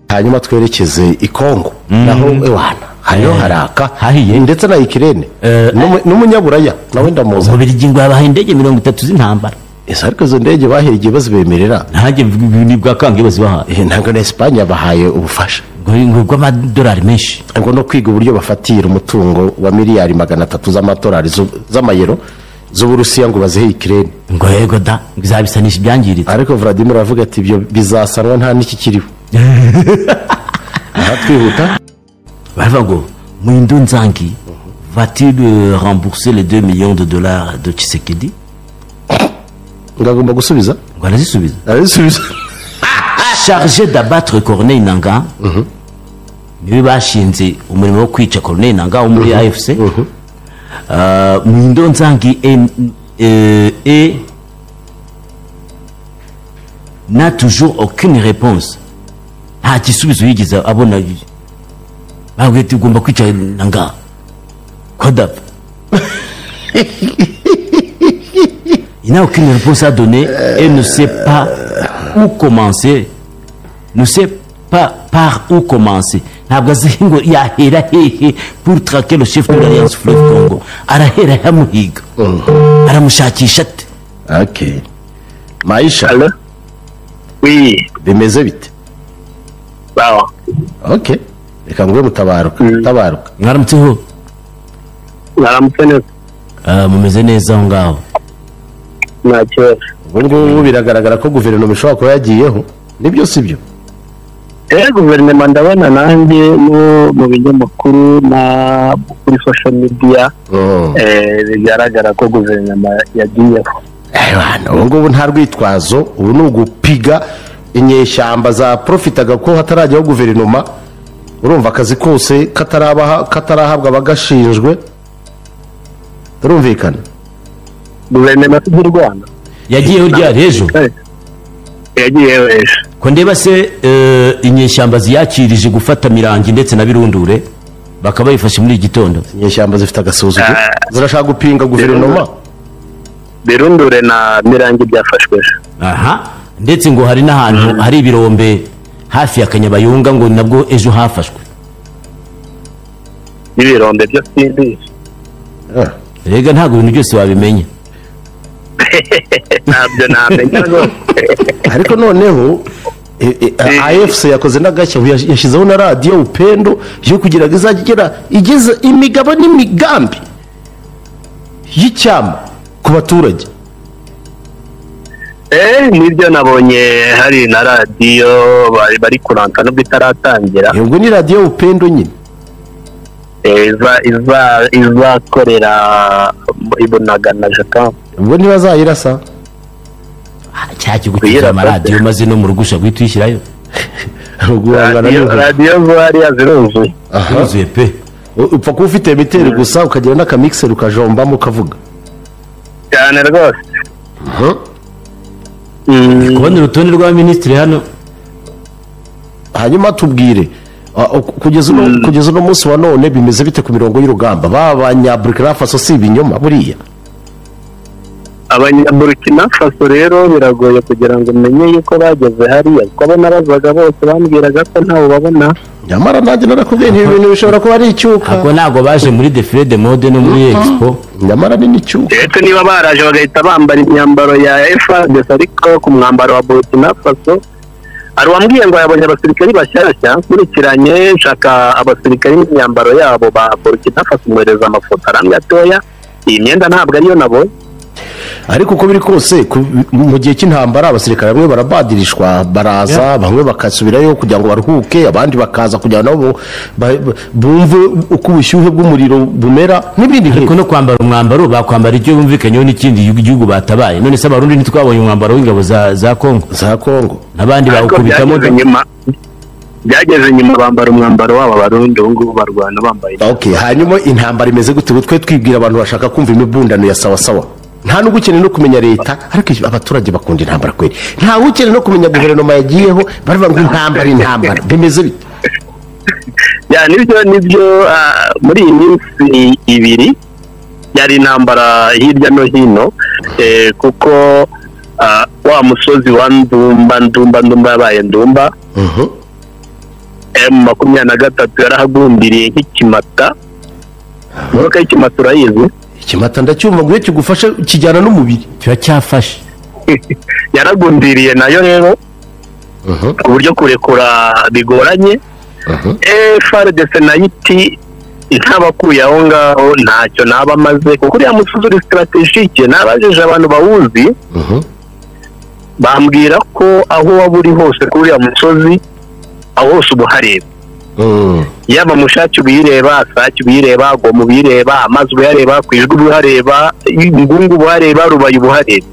hanyuma twerekeze i kongo naho iwana hariho haraka Hahiye. ndetse na ikirere Eh, N'umu- n'umunyaburaya nawe ndamuzi mu birigi ngo babahaye indege mirongo itatu z'intambara ese ariko izo ndege bahereye bazibemerera ntajye nibwa kange bazibahaye Eh, ntabwo na esipanye yabahaye ubufasha ngo bw'amadolari menshi ngo no kwiga uburyo bafatira umutungo wa miliyari magana atatu z'amadolari z'u- z'amayero z'uburusiya ngo bazihe ikirere ngo yego da ngo izabisanisha ibyangiritse ariko vladimir aravuga ati ibyo bizasanwa nta n'iki kiriho aha twihuta baravuga ngo muhindo nzangi va-t-il euh, rembourser les 2 millions de dollars de Tshisekedi ngo agomba gusubiza ngo arazisubiza arabisubiza chargé d'abattre Corneille Nanga niwe bashinze umurimo wo kwica Corneille Nanga wo muri AFC Euh, Muhindo Nzangi est- euh, et n'a toujours aucune réponse nta gisubizo yigeze abona babwiye ati ugomba kwica Nanga kodap Il n'a aucune réponse à donner et ne sait pas où commencer. Ne sait pas par où commencer. ntabwo azi ngo yahera hehe pour traquer le chef de l'alliance fleuve congo arahera yamuhiga aramushakisha ate okay maisha Allô Oui, bimeze bite bon, okay reka nguhe mutabaruka mutabaruka mwaramutseho mwaramutse neza Ah, mumeze neza aho ngaho nta kibazo ubu ngubu biragaragara ko guverinoma ishobora kuba yagiyeho nibyo si byo eh guverinoma ndabona nanjye mu mu binyamakuru na kuri social media eh, bigaragara ko guverinoma yagiyeho Aywana, ubu ngubu nta rwitwazo ubu ni ugupiga inyeshyamba za profitaga ko hatarajyaho guverinoma urumva akazi kose katarabaha- katarahabwa abagashinjwe turumvikana guverinoma si iby'u rwanda yagiyeho ryari ejo Eh, yagiyeho ejo ko ndeba se eh, inyeshyamba ziyakirije gufata mirangi ndetse na birundure bakaba bayifashe muri iki gitondo inyeshyamba zifite agasuzuguro Ah. zirashaka gupinga guverinoma birundure na mirangi byafashwe ejo aha ndetse ngo hari n'ahantu hari ibirombe hafi ya kanyabayonga ngo nabwo ejo hafashwe n'ibirombe byo simbizi Ah, rega ntabwo ibintu byose wabimenya ntabyo namenya rwose ariko noneho e- e- Eh. afc yakoze n'agashya ubu yash- yashyizeho na radiyo upendo yo kugira ngo izajye igera igeze imigabo n'imigambi y'icyama ku baturage Eh, nibyo nabonye hari na radiyo bari bari kuranta nubwo itaratangira yego ni radiyo upendo nyine Eh, iza iza izakorera ibunagana jeton ubwo ntibazayirasa Ah, cya kigo Kuyira cyuzuye pate. amaradiyo maze no mu rugo ushobora guhita uyishyirayo guhangana n'ubu radiyo zo hariya ziruzuye Aha. yuzuye pe U- upfa kuba ufite miteri gusa ukagira n'akamikiseri ukajombamo ukavuga cyane rwose Aha. Mm, kubona urutonde rwa minisitiri hano hanyuma tubwire ah, ok- kugeza uno kugeza uno munsi wa none bimeze bite ku mirongo y'urugamba baba abanyaburikina faso si ibinyoma buriya abanyaburikina faso rero biragoye kugira ngo umenye yuko bageze hariya kuko abo nabazaga bose bambwiraga ko ntawe babona nyamara nanjye narakubwiye nti ibi bintu bishobora kuba ari icyuka ahubwo ntabwo baje muri defile de mode no muri expo nyamara ni n'icyuka ndetse niba baraje bagahita bambara imyambaro ya efadesi ariko ku mwambaro wa burkina faso hari uwambwiye ngo yabonye abasirikari bashyashya nkurikiranye nshaka abasirikari n'imyambaro yabo ba burkina faso mwohereza amafoto arambye atoya iyi myenda ntabwo ariyo nabonye ariko uko biri kose ku- mu gihe cy'intambara abasirikare bamwe barabadirishwa baraza bamwe bakasubirayo kugira ngo baruhuke abandi bakaza kugira nabo ba- ba- bumve uko ubushyuhe bw'umuriro bumera n'ibindi ariko nk'ibyo no kwambara umwambaro bakwambara icyo bumvikanyeho n'ikindi gihugu- gihugu batabaye none se abarundi ntitwabonye umwambaro w'ingabo za za kongo za kongo abandi ariko bawukubitamo byageze nyuma byageze nyuma bambara umwambaro wabo abarundi ubu ngubu barwana bambaye okay hanyuma intambara imeze gute ubu twe twibwira abantu bashaka kumva imibundano ya sawa sawa nta n'ubwo ukeneye no kumenya leta ariko iyo abaturage bakunda intambara kweri nta ukeneye no kumenya guverinoma yagiyeho baravuga ngo intambara intambara bimeze bite ya nibyo nibyo ah, muri iyi minsi ibiri yari intambara hirya no hino eh, kuko ah, wa musozi wa ndumba ndumba ndumba yabaye ndumba emu makumyabiri na gatatu yarahagumbiriye nk'ikimata imodoka y'ikimata urayizi ikimata ndacyumva ngo iyo kigufashe kijyana n'umubiri turacyafashe yaragundiriye nayo rero ku buryo kurekura bigoranye frdc nayo iti ntabakuye aho ngaho ntacyo naba amaze kuko uriya musozi uri sitaratejike nabajije abantu bawuzi bambwira ko aho waba uri hose kuri uriya musozi aho hose uba uhareba yaba mushaki ubiyireba asaki ubiyireba gomu ubiyireba amazi ubuyareba ku ijwi ubuhareba ingungu ubuhareba rubaye ubuhareba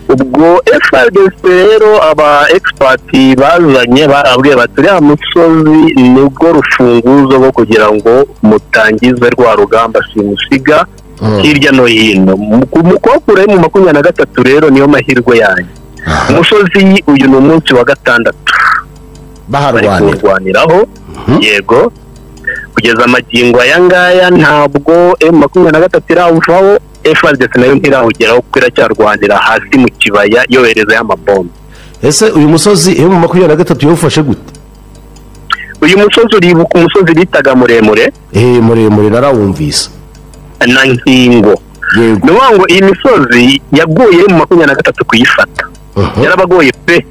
ubwo frdc rero aba egisipati bazanye barabwiye bati uriya musozi nibwo rufunguzo rwo kugira ngo mutangize rwa rugamba simusiga hirya no hino mukokura mu makumyabiri na gatatu rero niyo mahirwe yanyu umusozi uyu ni umunsi wa gatandatu bari baharwanira kuwurwaniraho yego kugeza amagingo aya ngaya ntabwo emu makumyabiri na gatatu irawuvaho efuperi nayo ntirawugeraho kuko iracyarwanira hasi mu kibaya yoherezayo amabombe ese uyu musozi iyo mu makumyabiri na gatatu yawufashe gute uyu musozi uribuka umusozi bitaga muremure eee muremure narawumvise na nkingo yego ni ukuvuga ngo iyi misozi yaguye mu makumyabiri na gatatu kuyifata Mhm. yarabagoye pe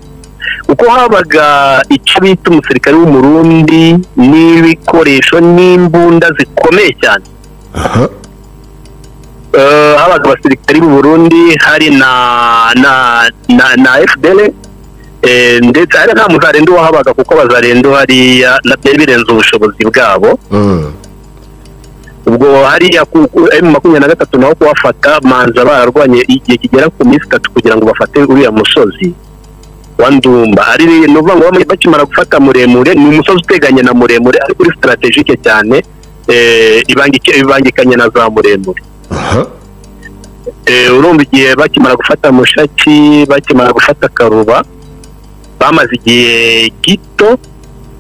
kuko habaga icyo bita umusirikare w'umurundi n'ibikoresho n'imbunda zikomeye cyane aha Eh, habaga abasirikari b'u Burundi hari na na na, na FDL eh, ndetse hari nta muzarenduha habaga kuko abazarendu hariya na byari birenze ubushobozi bwabo Mm. ubwo hariya ku ku- M makumyabiri na gatatu naho kuhafata manza bararwanye igihe kigera ku minsi itatu kugira ngo bafate uriya musozi wa ndumba ari ni ukuvuga ngo bamwe bakimara gufata muremure ni umusozi uteganye na muremure ariko uri sitaratejike cyane eh, ibangike- ibangikanye na za muremure aha Eh, urumva igihe bakimara gufata mushaki bakimara gufata karuba bamaze igihe gito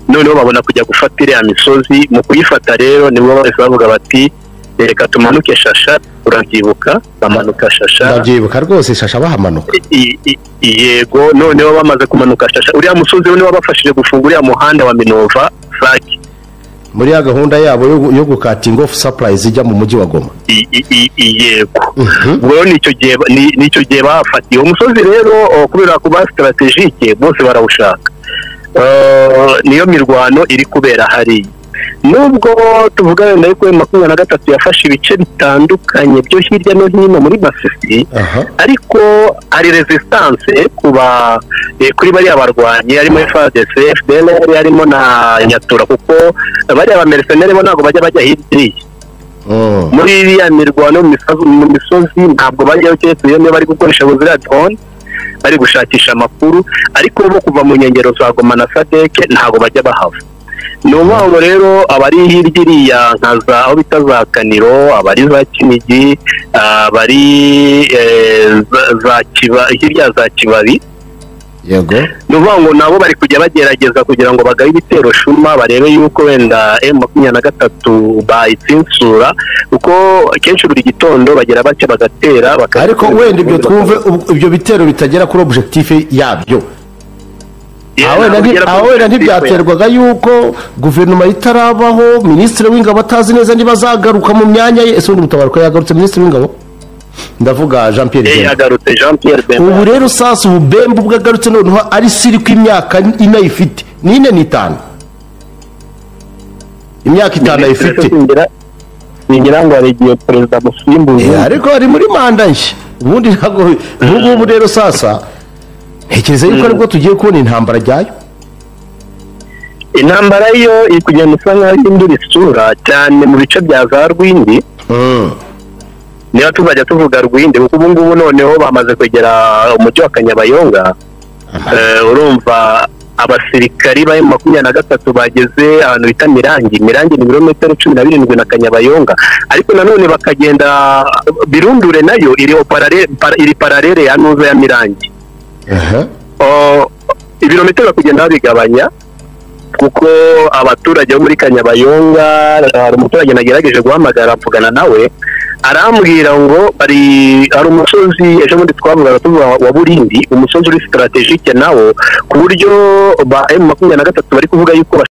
noneho babona kujya gufata iriya misozi mu kuyifata rero nibwo bahise bavuga bati reka tumanuke shasha urabyibuka bamanuka shasha ndabyibuka rwose shasha bahamanuka I- i- yego noneho bamaze kumanuka shasha uriya musozi niwo wabafashije gufunga uriya muhanda wa minova sake muri ya gahunda yabo yo gu- yo gukatinga ofu sapurayizi ijya mu mujyi wa goma I- i- i- yego Mhm. ubwo rero nicyo gihe ni- nicyo gihe bafatiye uwo musozi rero oh, kubera kuba sitarategike bose barawushaka Eh, niyo mirwano iri kubera hariya nubwo tuvuga wenda yuko M makumyabiri na gatatu yafashe ibice bitandukanye byo hirya no hino muri masisi aha ariko hari resistance kuba eh, kuri bariya barwanyi harimo FARDC FDL harimo na nyatura kuko bariya bamercenere bo ntabwo bajya bajya hirya iriya Mm. muri iriya mirwano mu misozi- mu misozi ntabwo bajyaho keretse iyo niyo bari gukoresha buziriya drone bari gushakisha amakuru ariko bo kuva mu nkengero za goma na sadeke ntabwo bajya bahava ni ukuvuga ngo rero abari hirya iriya nka za aho bita za kaniro abari za kinigi abari eh, za- za kiba hirya za kibabi yego ni ukuvuga ngo nabo bari kujya bagerageza kugira ngo bagabe ibitero shuma barebe yuko wenda emu makumyabiri na gatatu bayitsinsura kuko kenshi buri gitondo bagira batya bagatera baka- ariko wenda ibyo twumve ub- ibyo bitero bitagera kuri objekitife yabyo Yeah, Aha wenda nti- ntabwo bigera aha kuri wenda politiki ntibyaterwaga yuko guverinoma itarabaho minisitiri w'ingabo atazi neza niba azagaruka mu myanya ye ese ubundi mutabaruka yagarutse minisitiri w'ingabo ndavuga jean we. pierre Eh, Bemba. yagarutse jean pierre ubu bemba rero usasa ububembe ubwo agarutse noneho ari siri ko imyaka ine ayifite ni ine n'itanu imyaka itanu ayifite ngira ngo hari igihe perezida Eh, musimbuza ariko ari muri manda nshya ubundi ntabwo ubu ngubu rero sasa ntekereza yuko aribwo tugiye kubona intambara ryayo intambara yo iri kugenda isa nkaho ihindura isura cyane mu bice bya za rwindi niba tuzajya tuvuga rwinde kuko ubu ngubu noneho bamaze kwegera umujyi wa kanyabayonga Eh, urumva abasirikari ba makumyabiri na gatatu bageze ahantu bita mirangi mirangi ni ibirometero cumi na birindwi na kanyabayonga ariko nanone bakagenda birundure nayo iri au parallel- para- iri paralele ya nuza ya mirangi Aha. Oh, ibirometero bakugenda babigabanya kuko abaturage bo muri kanyabayonga hari umuturage nagerageje guhamagara mvugana nawe arambwira ngo bari hari umusozi ejo bundi twavugaga tuvuga wa burindi umusozi uri sitaratejike nawo ku buryo ba emu makumyabiri na gatatu bari kuvuga yuko